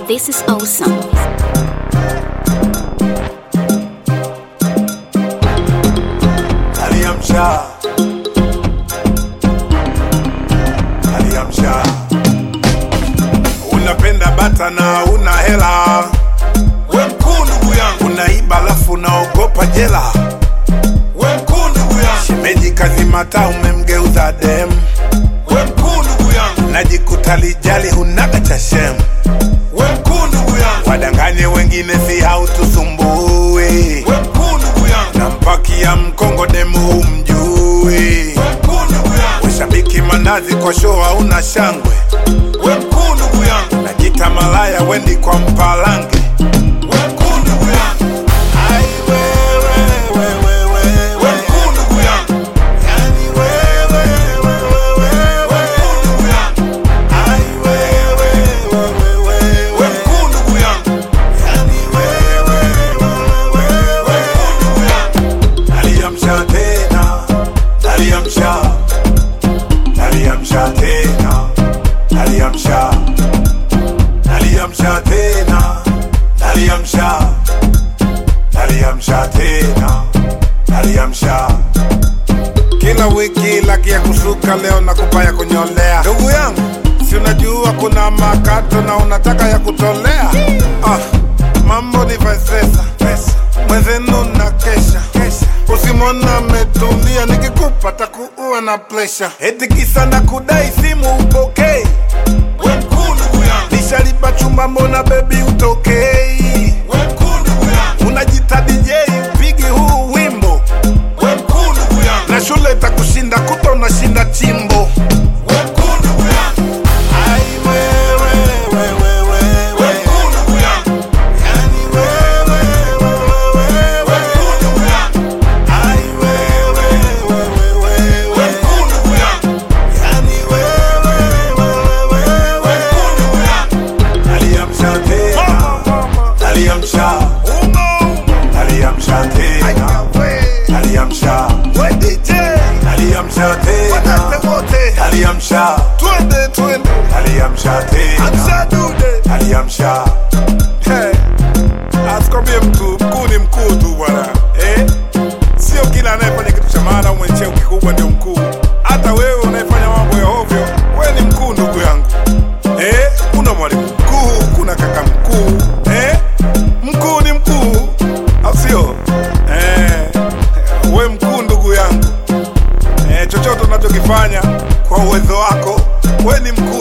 This is awesome. aliamsha aliamsha unapenda bata na una hela we mkuu ndugu yangu unaiba alafu unaogopa jela we mkuu ndugu yangu shemeji kazimata umemgeuza dem we mkuu ndugu yangu najikuta lijali hunaga cha shem we mkuu ndugu yangu wadanganye wengine si hautusumbui we mkuu ndugu yangu na mpaki ya mkongo demu humjui we mkuu ndugu yangu ushabiki manazi kwa show hauna shangwe we mkuu ndugu yangu najita malaya wendi kwa mpalange we mkuu ndugu yangu Ai, we, we, we, we, we, we. mkuu ndugu yangu Yani we, we, we, we, we, we. mkuu ndugu yangu Ai, we, we, we, we, we, we. mkuu ndugu yangu Yani we, we, we, we, we, we. mkuu ndugu yangu aliamsha tena aliamsha aliamsha tena aliamsha aliamsha tena aliamsha aliamsha tena aliamsha kila wiki laki ya kusuka leo na kupa ya kunyolea ndugu yangu si unajua kuna makato na unataka ya kutolea ah, mambo ni vaisesa mwenzenu na kesha usimwona ametulia nikikupa takuua na presha eti kisa na kudai simu upokei we mkuu ndugu yangu nishalipa chumba mbona bebi utokei we mkuu ndugu yangu unajita DJ upigi huu wimbo we mkuu ndugu yangu na shule itakushinda kuta unashinda chimbo we mkuu ndugu yangu Ai, we, we, we, we, we, we. mkuu ndugu yangu Yani we, we, we, we, we, we. mkuu ndugu yangu Ai, we, we, we, we, we, we. mkuu ndugu yangu Yani we, we, we, we, we, we. mkuu ndugu yangu aliamsha tena aliamsha aliamsha tena aliamsha aliamsha tena aliamsha twende twende aliamsha tena aliamsha Hey, asikwambie mtu mkuu ni mkuu tu bwana eh? Sio kila anayefanya kitu cha maana au mwenye cheo kikubwa ndio mkuu. Hata wewe unayefanya mambo ya ovyo, wewe ni mkuu ndugu yangu eh? Kuna mwalimu mkuu, kuna kaka mkuu eh? Mkuu ni mkuu, au sio? Eh, we mkuu ndugu yangu eh, chochote unachokifanya kwa uwezo wako, we ni mkuu.